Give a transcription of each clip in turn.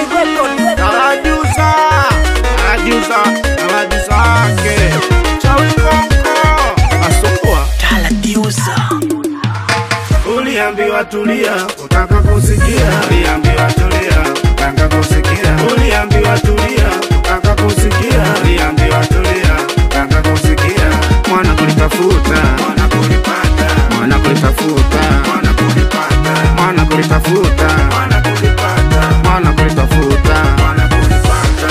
Anajuza, anajuza, anajuza wake. Chawi Konko, asumbua. Uliambiwa tulia, utaka kusikia. Uliambiwa tulia, utaka kusikia. Uliambiwa tulia, utaka kusikia. Uliambiwa tulia, utaka kusikia. Mwana kulitafuta, mwana kulipata, mwana kulitafuta, mwana kulipata, mwana kulitafuta, mwana kulipata, mwana kulitafuta, mwana kulipata.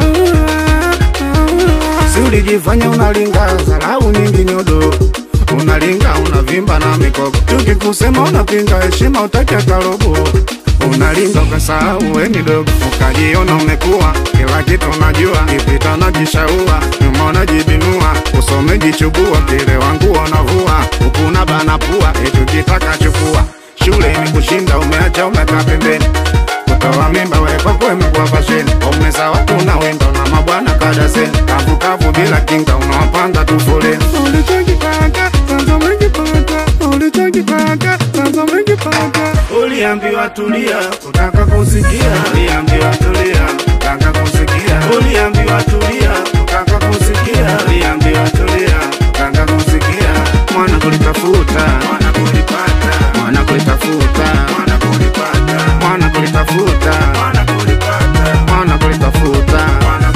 Si ulijifanya unalinga dharau nyingi nyodo unalinga unavimba na mikoko tukikusema unapinga heshima utaki hata robo unalinga ukasahau weni dogo ukajiona umekuwa kila kitu unajua kipita najishaua nyuma unajibinua usome jichubua kile wangu unavua ukuna bana pua etukitaka chukua shule ni kushinda umeacha umekaa pembeni kutoa mimba wewe kwako imekuwa fasheni umeza watu na wendo na mabwana kadazeni kavukavu bila kinga unawapanga tu foleni ulichokipata sasa umekipata ulichokipata sasa umekipata uliambiwa tulia utaka kusikia uliambiwa tulia utaka kusikia uliambiwa tulia utaka kusikia uliambiwa tulia utaka kusikia mwana kulitafuta mwana kulipata mwana kulitafuta mwana kulipata mwana kulitafuta mwana kulipata mwana kulitafuta mwana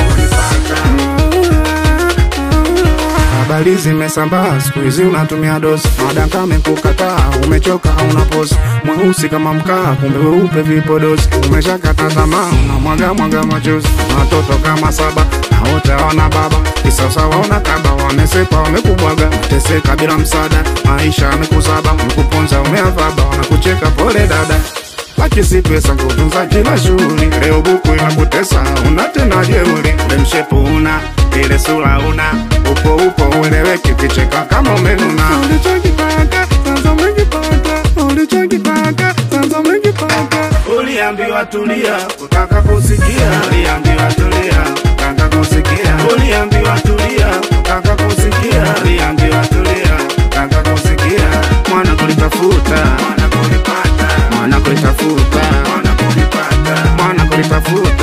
Habari zimesambaa siku hizi unatumia dosi, madaka amekukataa, umechoka hauna posi, mweusi kama mkaa, kumbe weupe vipodozi, umeshakata tamaa, unamwaga mwaga machozi, watoto kama saba na wote hawana baba, kisasa waona kaba, wamesepa wamekubwaga, wateseka bila msaada, maisha yamekusaba, mkuponza umeavaba, wanakucheka pole dada laki si pesa kutunza kila shughuli. Leo buku inakutesa, una tena jeuri, ule mshepu una ile sura una upo upo ueleweki, kicheka kama umenuna. Ulichokipata sasa umekipata, ulichokipata sasa umekipata. Uliambiwa tulia, utaka kusikia. Uliambiwa tulia, utaka kusikia. Uliambiwa tulia, utaka kusikia. Uliambiwa tulia, utaka kusikia. Mwana kulitafuta, mwana kulipata, mwana kulitafuta, mwana kulipata, mwana kulitafuta